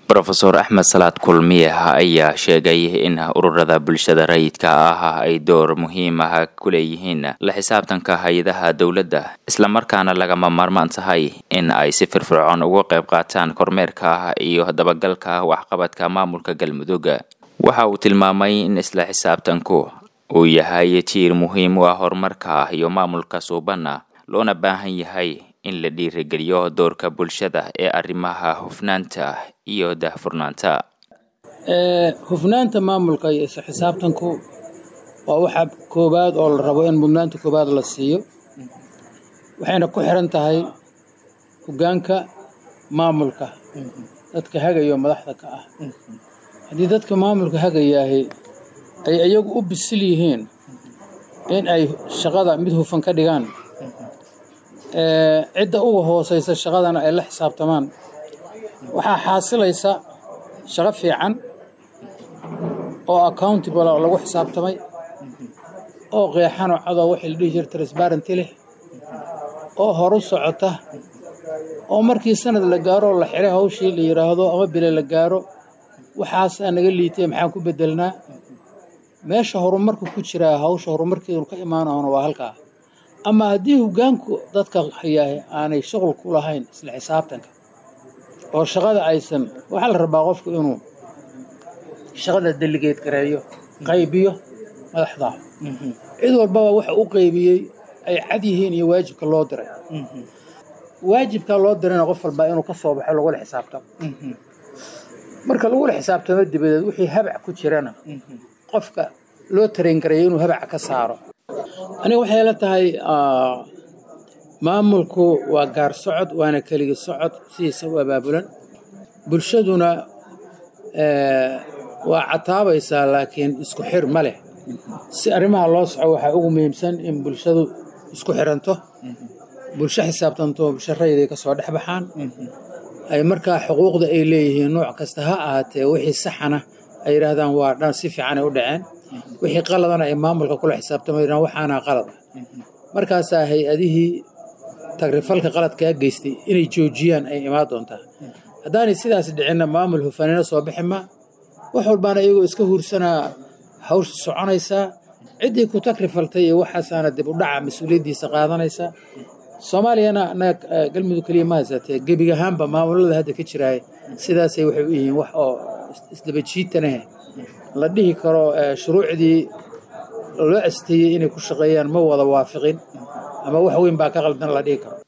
rofeor axmed salaad kulmiye ayaa sheegay in ururada bulshada rayidka ah ay door muhiim ah ku leeyihiin la xisaabtanka hay-adaha dowladda islamarkaana lagama maarmaan tahay in ay si firfircoon uga qayb qaataan kormeerka iyo dabagalka waxqabadka maamulka galmudug waxa uu tilmaamay in isla xisaabtanku uu yahay jiir muhiim u ah horumarka iyo maamulka suubanna loona baahan yahay in la dhiirigeliyo doorka bulshada ee arrimaha hufnaanta iyo daahfurnaanta hufnaanta maamulka iyo isla xisaabtanku waa waxa koowaad oo la rabo in mudnaanta koowaad la siiyo waxayna ku xiran tahay hoggaanka maamulka dadka hagayo madaxda ka ah haddii dadka maamulka hagayaahi ay iyagu u bisil yihiin in ay shaqada mid hufan ka dhigaan cidda uga hooseysa shaqadana ay la xisaabtamaan waxaa xaasilaysa shaqo fiican oo accountable oo lagu xisaabtamay oo qeexanoo cadoo waxay la dhihi jira transparenty leh oo horu socota oo markii sanad la gaaro la xiray hawshii la yidhaahdo ama bile la gaaro waxaasaa naga liitay maxaan ku bedelnaa meesha horumarku ku jiraa hawsha horumarkeedu ka imaanahona waa halkaa ama haddii hoggaanku dadka hayaahe aanay shuqul ku lahayn isla xisaabtanka oo shaqada aysan waxaa la rabaa qofku inuu shaqada deligeed gareeyo qaybiyo madaxda cid walbaba waxa u qaybiyey ay cad yihiin iyo waajibka loo diray waajibka loo dirayna qof walbaa inuu ka soo baxo lagula xisaabtamo marka lagula xisaabtamo dibadeed wixii habac ku jirana qofka loo tarayn gareeyo inuu habaca ka saaro aniga waxay la tahay maamulku waa gaar socod waana keligi socod sidiisa u abaabulan bulshaduna waa cataabaysaa laakiin isku xir ma leh si arrimaha loo soco waxaa ugu muhiimsan in bulshadu isku xiranto bulsho xisaabtanto bulsho rayday ka soo dhex baxaan ay markaa xuquuqda ay leeyihiin nooc kasta ha ahaatee wixii saxana ay yidhaahdaan waa dhan si fiicanay u dhaceen wixii qaladana ay maamulka kula xisaabtamayaan waxaana qalad ah markaasaa hay-adihii tagrifalka qaladkaa geystay inay joojiyaan ay imaan doontaa haddaanay sidaas dhicinna maamul hufanina soo bixi ma wax walbaana iyagoo iska huursanaa hawsha soconaysaa ciddii ku tagrifaltay iyo waxaasaana dib u dhaca mas-uuliyaddiisa qaadanaysaa soomaaliyana anaga galmudug keliya ma haysatee gebig ahaanba maamulada hadda ka jiraay sidaasay waxay u yihiin wax oo isdabajiitanahe la dhihi karo shuruucdii loo asteeyey inay ku shaqeeyaan ma wada waafiqin ama wax weyn baa ka qaldan la dhihi karo